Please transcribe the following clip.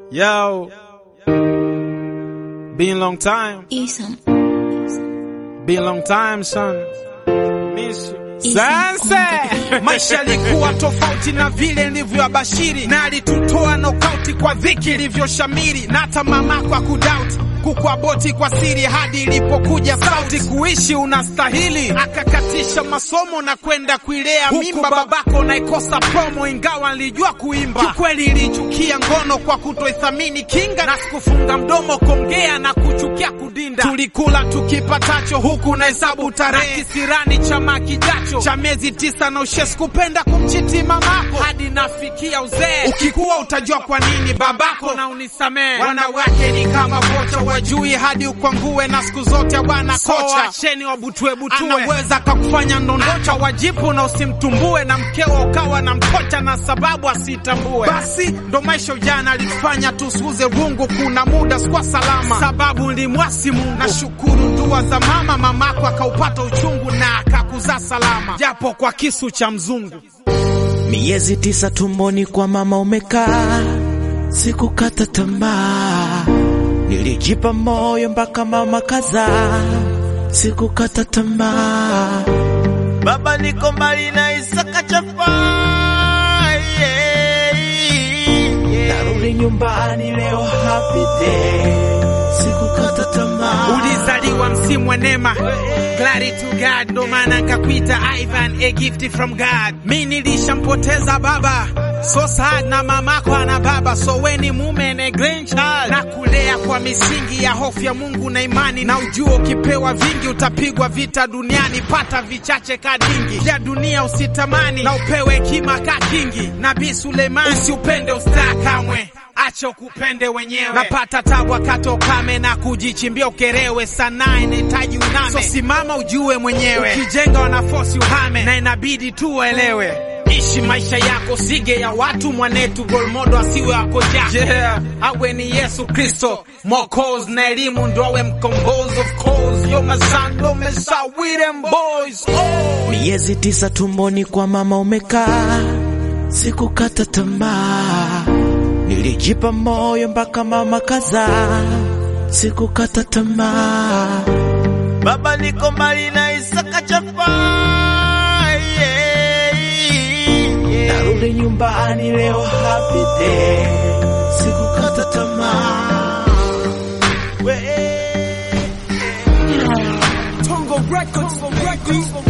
Yo, been long time, Isam. been long time son. Miss you. Sasa Maisha yalikuwa tofauti na vile nilivyoabashiri, na alitutoa nokauti kwa dhiki ilivyoshamiri, na hata mamako akudauti kukuaboti kwa siri hadi ilipokuja sauti kuishi unastahili, akakatisha masomo na kwenda kuilea mimba babako naikosa promo, ingawa nilijua kuimba. Kikweli ilichukia ngono kwa kutoithamini kinga, na sikufunga mdomo kongea na kuchukia kudinda. Tulikula tukipatacho huku na hesabu tarehe, kisirani chama kijacho cha miezi tisa na ushe, sikupenda kumchiti mamako hadi nafikia uzee. Ukikuwa utajua kwa nini babako na unisamee. Wanawake ni kama vocha wajui hadi ukwangue, na siku zote bwana kocha acheni wabutue butue, anaweza kakufanya ndondocha wajipu na usimtumbue, na mkeo ukawa na mkocha na sababu asitambue. Basi ndo maisha ujana alitufanya tusuze rungu, kuna muda sikuwa salama sababu nilimwasi Mungu. Nashukuru dua za mama, mamako akaupata uchungu na akakuzaa salama, japo kwa kisu cha mzungu. Miezi tisa tumboni kwa mama umekaa, sikukata tamaa, nilijipa moyo mpaka mama kazaa, sikukata tamaa. Baba niko mbali na Isaka chafa, yeah. narudi nyumbani leo happy day, sikukata tamaa. Ulizaliwa msimu wa neema, glory to God, ndo maana nkakuita Ivan, a gift from God. Mi nilishampoteza baba, so sad, na mamako ana baba, so weni mume na grandchild, na kulea kwa misingi ya hofu ya Mungu na imani, na ujua ukipewa vingi utapigwa vita duniani, pata vichache kadingi vya dunia usitamani, na upewe hekima ka kingi. Nabii Suleimani, usiupende ustaa kamwe acha ukupende wenyewe. Napata tabu wakati ukame na kujichimbia ukerewe, sanaa inahitaji uname, so simama ujue mwenyewe. Ukijenga wanafosi uhame, na inabidi tu uelewe. Ishi maisha yako, sige ya watu mwanetu, golmodo asiwe wako jako yeah. Awe ni Yesu Kristo Mwokozi na elimu ndo awe mkombozi. Of course yo masando mesa with them boys oh. Miezi tisa tumboni kwa mama umekaa, sikukata tamaa, nilijipa moyo mpaka mama kazaa, sikukata tamaa. Baba niko mbali na Isaka chafa, yeah. narudi nyumbani leo happy day, sikukata tamaa. We- Tongo Records, Records.